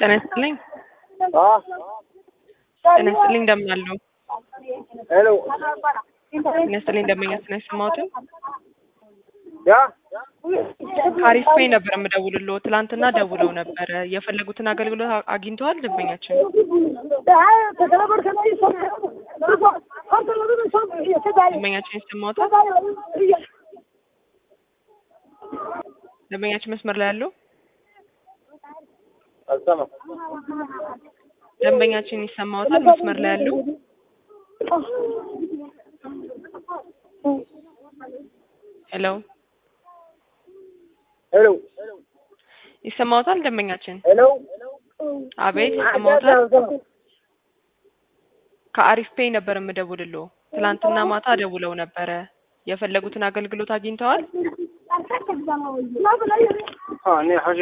ጤና ይስጥልኝ። አ ጤና ይስጥልኝ እንደምን አሉ? ሄሎ ጤና ይስጥልኝ እንደምን ያስነ ሰማሁትን ያ ከአሪፍ ፔይ ነበር የምደውልልዎ። ትላንትና ደውለው ነበረ። የፈለጉትን አገልግሎት አ- አግኝተዋል ደንበኛችን? ደንበኛችን ይሰማዎታል? ደንበኛችን መስመር ላይ ያለው አልሰማም። ደንበኛችን ይሰማዎታል? መስመር ላይ ያለው ሄሎ ሄሎ ይሰማዎታል? ደንበኛችን ሄሎ አቤት ይሰማዎታል? ከአሪፍ ፔይ ነበር የምደውልልዎ። ትላንትና ማታ ደውለው ነበረ። የፈለጉትን አገልግሎት አግኝተዋል? አ እኔ ሐጂ